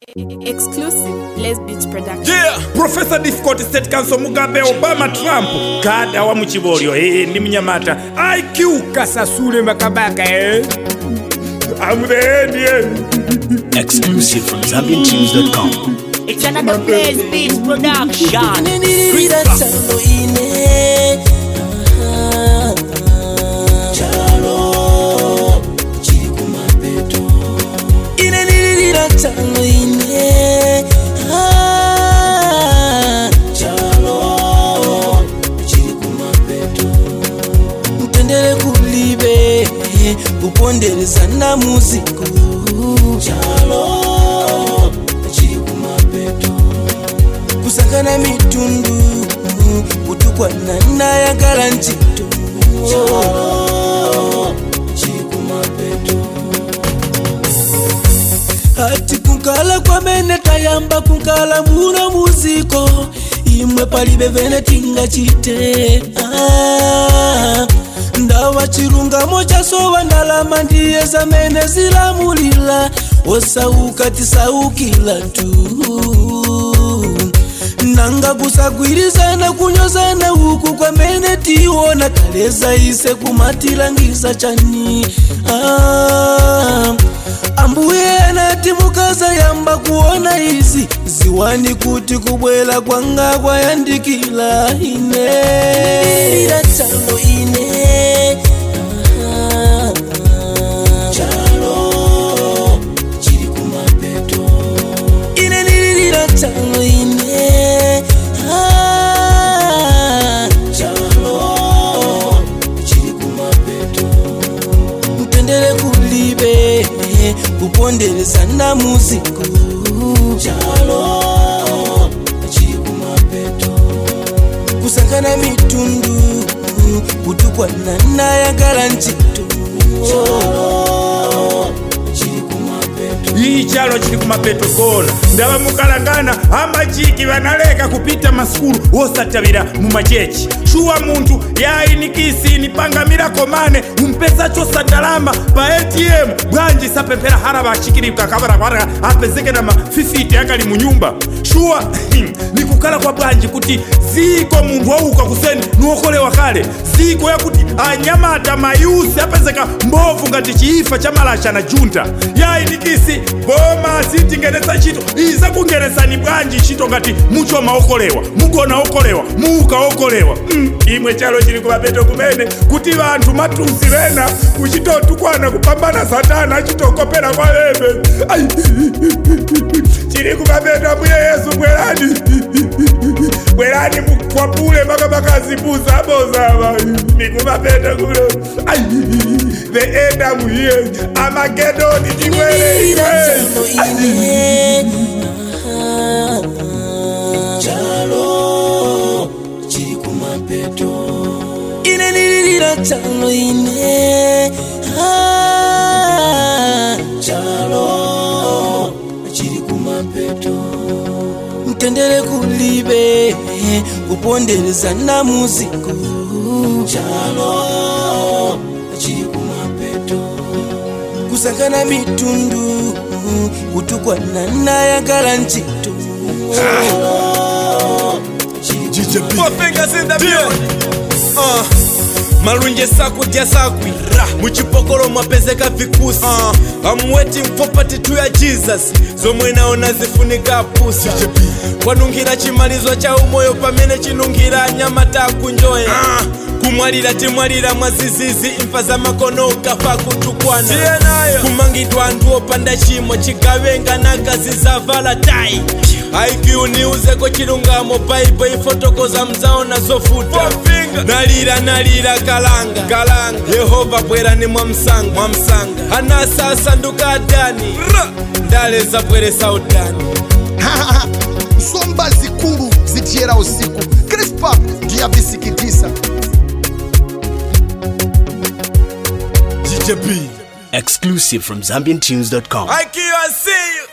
Exclusive Les Beach Production. yeah profesa difficult state council mugabe obama trump kada wa muchibolyo eh, ndi mnyamata iq kasasule makabaka eh? I'm the end, yeah. Exclusive from ZambianTunes.com. It's another Blaze Beach production. Nirira chalo ine Ah, chalo chiri kumapeto ine nirira chalo ine Ah, chalo chiri kumapeto mtendere kulibe kupondereza na muziko chalo chiri kumapeto kusangana mitundu kutukwana nayagala ntito ati kunkala kwamene tayamba kunkala muno muziko imwe palibe vene tingachite ah, ndawa chilungamo chasowa ndalama ndiye zamene zilamulila osauka tisaukila tu nanga kusagwirizana kunyozana uku kwamene tiona kaleza ise kumatilangiza chani ah, ambuye anati mukaza yamba kuona izi ziwani kuti kubwela kwanga kwayandikila ine Ira chalo ine ah, chalo chiri kumapeto ine nililira chalo ine ah, chalo chiri kumapeto mtendere kulibe kupondereza na muziko chalo chiri kumapeto kusangana mitundu kutukwana nayagala ntito chalo chiri kumapeto iyi chalo chili kumapeto kona ndava mukalangana amachiki vanaleka kupita masukulu wosatabira mumachechi shuwa munthu yayinikisi pangamira komane umpesa chosa ndalama pa atm bwanji sapemphera hara vachikirika kavarakwara apezeke na mafifiti akali munyumba shuwa nikukhala kwa bwanji kuti ziko munthu wauka kuseni nuokolewa kale ziko yakuti anyamata mayusi apezeka mbovu ngati chiifa cha malasha na junta yayinikisi boma sitingenesa ntchito iza kungeresani bwanji ntchito ngati muchoma okolewa mugona okolewa muuka okolewa mm, imwe chalo chili kumapeto kumene kuti vanthu matusi vena kuchitotukwana kupambana satana achitokopera kwa lebe Ai, chili kumapeto ambuye yesu bwerani bwerani mukwapule mpaka makazipusa abozava nikumapeta kulo Ai, the end I'm here amagedoni chimwele chalo chiri kumapeto ine nililira chalo ine ah, chalo chiri kumapeto mtendere kulibe kupondereza na muziko chalo chiri kumapeto kusangana mitundu kutukwana nayagala ntito Four fingers in the building. Uh, malunje sakudya sakwira muchipokolo mwapezeka vikusi uh, I'm waiting for part two ya jesus zomwe naona zifunika pusa kwanunkhira chimalizo cha umoyo pamene chinunkhira nyama takunjoya uh, kumwalira timwalira mwazizizi imfa za makono ukafa kutukwana kumangidwa anthu opanda chimo chigawenga na kazi za valatai IQ niuzeko chilungamo baibo ifotokoza mzaona zofuta nalira nalira kalanga kalanga yehova bwerani mwa msanga mwa msanga anasa asanduka adani ndale zabweresa udani nsomba zikulu zitiyera usiku crispa ndiyavisikitisa GJB Exclusive from ZambianTunes.com. IQ I see you